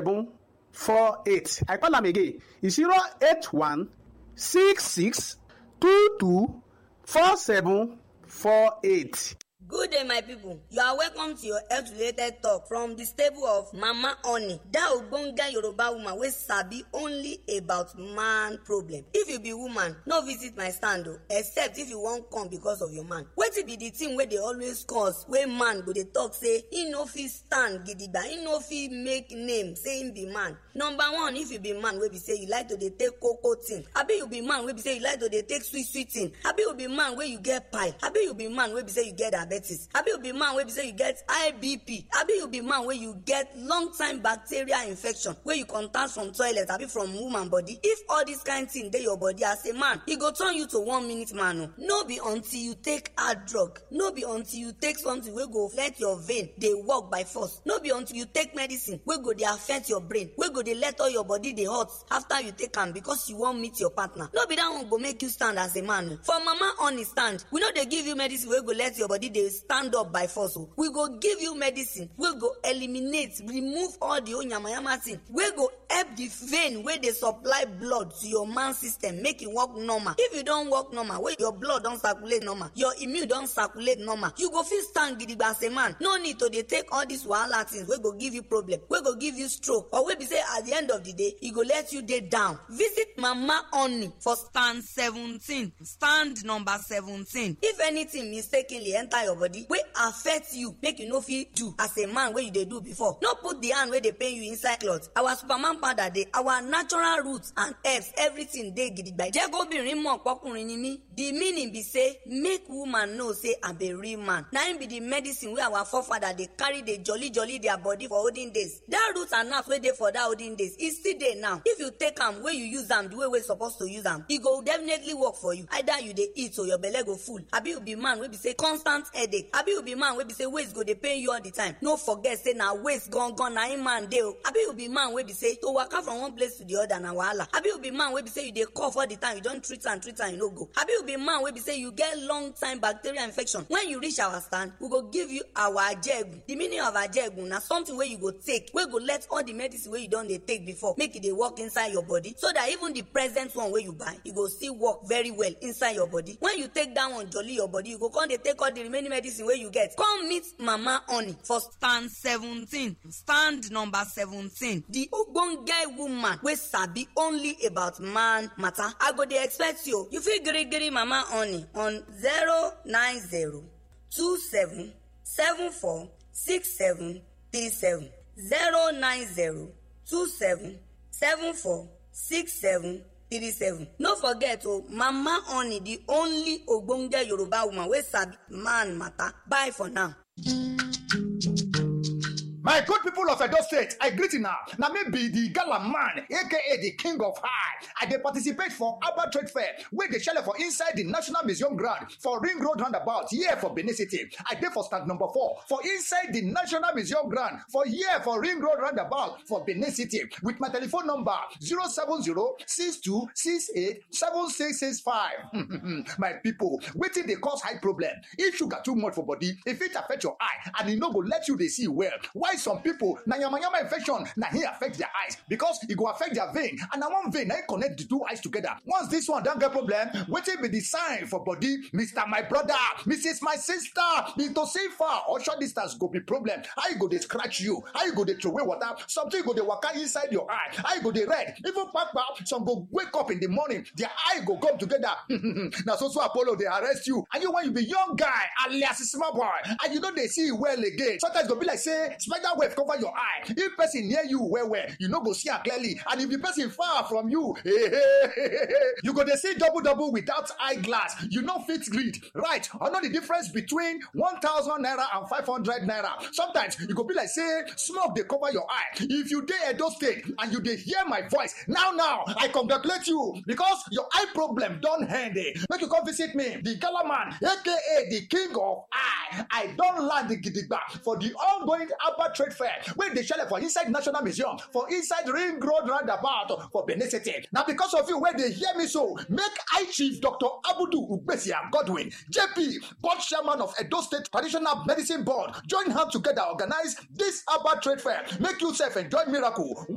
seven four eight i call am again e zero eight one six six two two four seven four eight. good day my people you are welcome to your health related talk from the stable of mama honey that ogbonge yoruba woman wey sabi only about man problem if you be woman no visit my stand o except if you wan come because of your man wetin be the thing wey dey always cause wey man go dey talk say he no fit stand gidigba he no fit make name say him be man number one if you be man wey be say you like to dey take koko thing abi you be man wey be say you like to dey take sweet sweet thing abi you be man wey you get pile abi you be man wey be say you get diabetes abi you be man wey be say you get high bp abi you be man wey you get long time bacterial infection wey you contact from toilet abi from woman body if all this kind thing dey your body as a man e go turn you to one minute man o no be until you take hard drug no be until you take something wey go let your vein dey work by force no be until you take medicine wey go dey affect your brain wey go dey let all your body dey hot after you take am because you wan meet your partner no be that one go make you stand as a man o for mama honey stand we no dey give you medicine wey go let your body dey stand up by force o we go give you medicine wey go eliminate remove all the oyamayama thing wey go help the vein wey dey supply blood to your man system make e work normal if you don work normal wey your blood don circulate normal your immune don circulate normal you go fit stand gidigba as a man no need to dey take all these wahala things wey go give you problem wey go give you stroke or wey be say at the end of the day e go let you dey down visit mama honey for stand seventeen stand number seventeen if anything mistakenly enter your body wey affect you make you no fit do as a man wey you dey do before no put the hand wey dey pain you inside cloth our superman powder dey our natural roots and herbs everything dey gidigba jẹ́ kóbìnrin mọ̀ pọ́kùnrin ni mí the meaning be say make woman know say i be real man na im be the medicine wey our forefather dey carry dey jolly jolly their body for olden days that root and herbs wey dey for that olden days e still dey now if you take am wey you use am the way wey you suppose to use am e go definitely work for you either you dey eat or your belle go full abi you be man wey be say constant headache abi you be man wey be say waist go dey pain you all the time no forget say na waist gangan na im man dey o abi you be man wey be say to waka from one place to the other na wahala abi you be man wey be say you dey cough all the time you don treat am treat am e no go abi you be man wey be say you get long time bacterial infection when you reach our stand we go give you our ajegun the meaning of ajegun na something wey you go take wey go let all the medicine wey you don dey take before make e dey work inside your body so that even the present one wey you buy e go still work very well inside your body when you take that one jolly your body you go come dey take all the remaining medicine wey you get come meet mama honey for stand seventeen stand number seventeen the ogbonge woman wey sabi only about man matter i go dey expect you you fit girigiri mama honey on zero nine zero two seven seven four six seven three seven zero nine zero two seven seven four six seven three seven no forget o mama honey the only ogbonge yoruba woman wey sabi man matter bye for now. My good people of Edo State, I greet you now. Now me be the gala man, aka the king of high. I dey participate for Abba Trade Fair, where they shell for inside the National Museum ground for Ring Road Roundabout, here for Benin City. I dey for stand number four for inside the National Museum ground for here for Ring Road Roundabout for Benin City with my telephone number 070-6268-7665. my people, wetin dey cause high problem? If sugar too much for body, if it affect your eye and e no go let you dey see well, why some people na yamayama infection na hin affect their eyes because e go affect their vein and na one vein na hin connect the two eyes together once this one don get problem wetin be the sign for body mr my brother mrs my sister into see far or short distance go be problem how e go dey scratch you how e go dey throway water something go dey waka inside your eye how e go dey red even kpakpa some go wake up in the morning their eye go come together na so so apollo dey arrest you and you when you be young guy alias small boy and you no dey see well again sometimes e go be like say spider web cover your eye if person near you well well you no go see am clearly and if the person far from you you go dey see double double without eyeglass you no fit read right or know the difference between one thousand naira and five hundred naira sometimes e go be like say smoke dey cover your eye if you dey edo state and you dey hear my voice now now i congratulate you because your eye problem don end eh make you come visit me the gala man aka the king of eye i don land gidigba for the ongoing Abba Trade Fair wey dey shele for inside National Museum for inside Ring Road roundabout for Benin City. Na because of you wey dey hear me so, make I Chief Dr. Abudu Ugbesia Godwin, JP, board chairman of Edo State Traditional Medicine Board, join hands together organize this Abba Trade Fair. Make you sef enjoy miracle